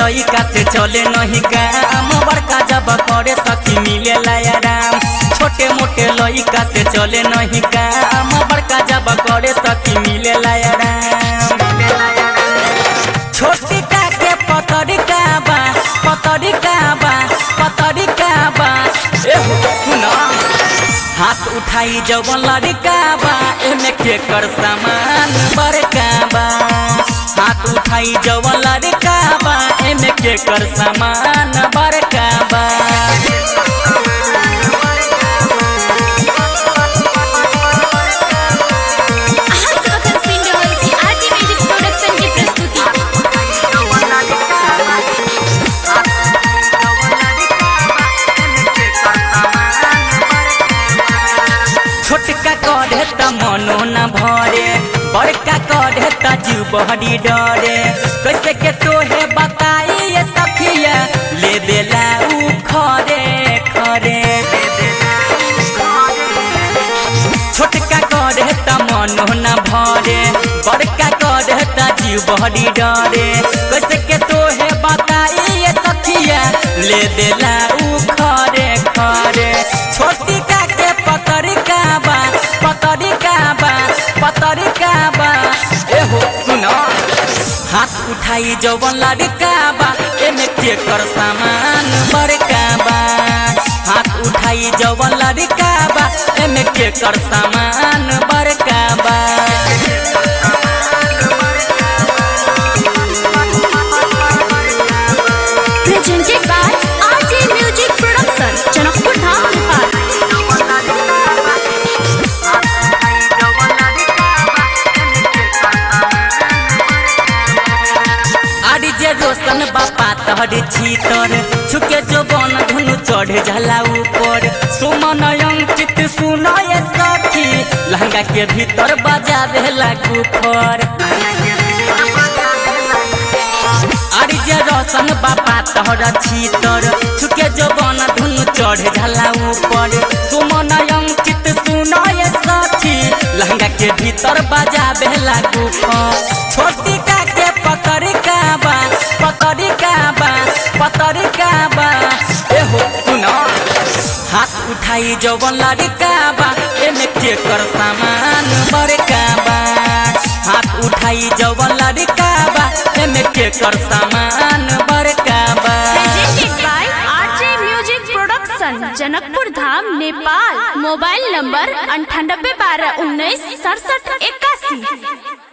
लइका से चले नहीं काम बड़का जब करे सखी मिले आराम छोटे मोटे लइका से चले नहीं काम बड़का जब करे सखी मिले आराम छोटी का के पतरिका बा पतरिका बा पतरिका बा एहो सुना हाथ उठाई जवन लड़का बा एमे के कर सामान बड़का बा हाथ उठाई जवन लड़का बा एमे के कर सामान बड़का बा अहाँ सब अखन सुनि रहल छी आरजे म्यूजिक प्रोडक्शन की प्रस्तुति छोटका कढ़े त मनो न भरे बड़का कढ़े त जीव बहरी डरे कैसे के तोहे बताई ये सखिया ले देला उ खरे खरे छोटका कढ़े त मनो न भरे बड़का कढ़े त जीव बहरी डरे कैसे के तोहे बताई ये सखिया ले देला उ खरे खरे छोटी का के पतरिका बा पतरिका बा पतरिका बा एहो सुनो हाथ उठाई जवन लड़का बा एमे के कर सामान बड़का बा हाथ उठाई जवन लड़का बा एमे के कर सामान बड़का बा presented by RJ Music Production, Janakpur Dham Nepal आड़ी जे रोशन बापा तहर छीतर छुके जो बन धुनु चढ़ जाला ऊपर सुमन अंकित सुनय सखी लहंगा के भीतर बजावे लागू फर आड़ी जे रोशन बापा तहर छीतर छुके जो बन धुनु चढ़ जाला ऊपर सुमन अंकित सुनय सखी लहंगा के भीतर बजावे लागू फर छोटी का के पतरिका बा पतरिका बा पतरिका बा एहो सुनो हाथ उठाई जवन लड़का बा एमे के कर सामान बड़का बा हाथ उठाई जवन लड़का बा एमे के कर सामान बड़का बा presented by RJ Music Production, Janakpur Dham Nepal mobile number अंठानब्बे बारह उन्नीस सड़सठ इक्यासी